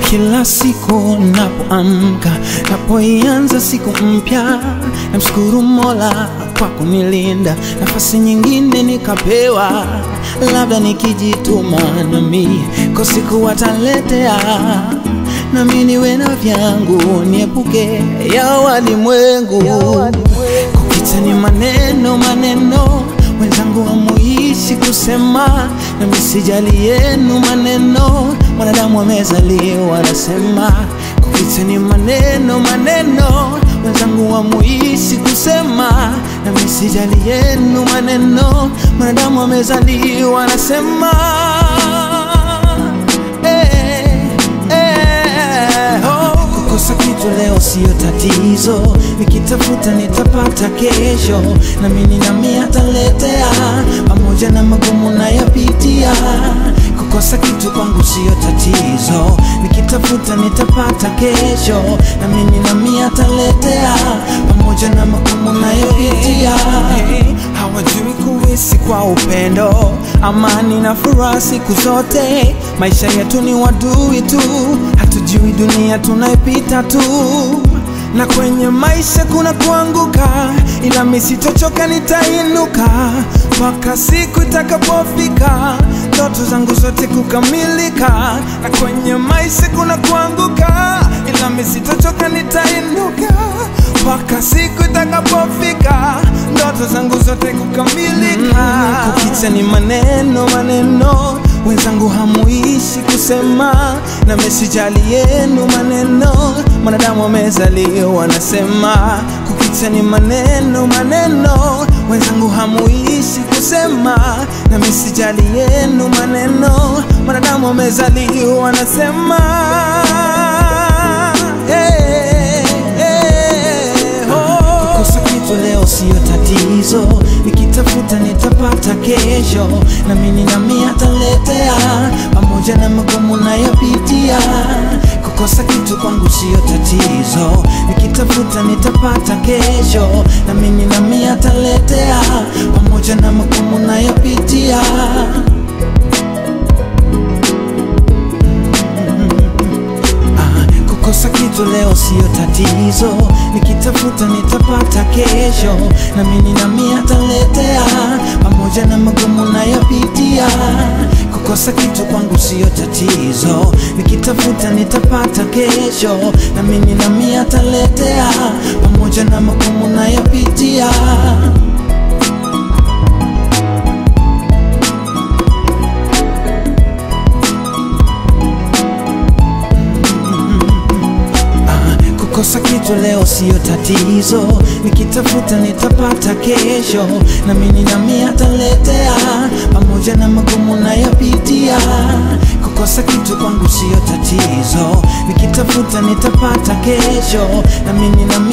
Kila siku napoamka, napoianza siku mpya, namshukuru Mola kwa kunilinda, nafasi nyingine nikapewa, labda nikijituma nami kwa siku wataletea, nami niwe na vyangu, niepuke ya walimwengu. Kupita ni maneno maneno, wenzangu hamuishi kusema, nami sijali yenu maneno, mwanadamu amezaliwa anasema. Kupita ni maneno maneno, wenzangu hamuishi kusema, nami sijali yenu maneno, mwanadamu amezaliwa anasema. Eh, eh, oh. Kukosa kitu leo siyo tatizo, nikitafuta nitapata kesho, na mimi nami ataletea, pamoja na magumu nayapitia. Kukosa kitu kwangu siyo tatizo, nikitafuta nitapata kesho, na mimi nami ataletea, pamoja na magumu nayapitia. Hawajui kuishi kwa upendo, amani na furaha siku zote. Maisha yetu ni wadui tu, hatujui dunia tunaipita tu, na kwenye maisha kuna kuanguka, ila mimi sitochoka, nitainuka mpaka siku itakapofika ndoto zangu zote kukamilika. Na kwenye maisha kuna kuanguka, ila mimi sitochoka, nitainuka mpaka siku itakapofika ndoto zangu zote kukamilika. Mm, kukicha ni maneno maneno, wenzangu hamuishi kusema, na mesijali yenu maneno, mwanadamu amezaliwa anasema. Kukicha ni maneno maneno, wenzangu hamuishi kusema, na mesijali yenu maneno, mwanadamu amezaliwa anasema. Hey, hey, oh. Kukosa kitu leo siyo tatizo, nikitafuta nitapata kesho, na mimi nami ataletea, pamoja na magumu nayopitia. Kukosa kitu kwangu siyo tatizo, nikitafuta nitapata kesho, na mimi nami ataletea, pamoja na magumu nayopitia. Ah, Kukosa kitu leo siyo tatizo, nikitafuta nitapata kesho, na mimi nami ataletea, pamoja na magumu nayopitia. Kukosa kitu kwangu siyo tatizo, nikitafuta nitapata kesho, na mimi nami ataletea, pamoja na magumu nayopitia. Ah, Kukosa kitu leo siyo tatizo, nikitafuta nitapata kesho, na mimi nami ataletea, pamoja na magumu nayopitia. Kukosa kitu kwangu siyo tatizo, nikitafuta nitapata kesho, na mimi nami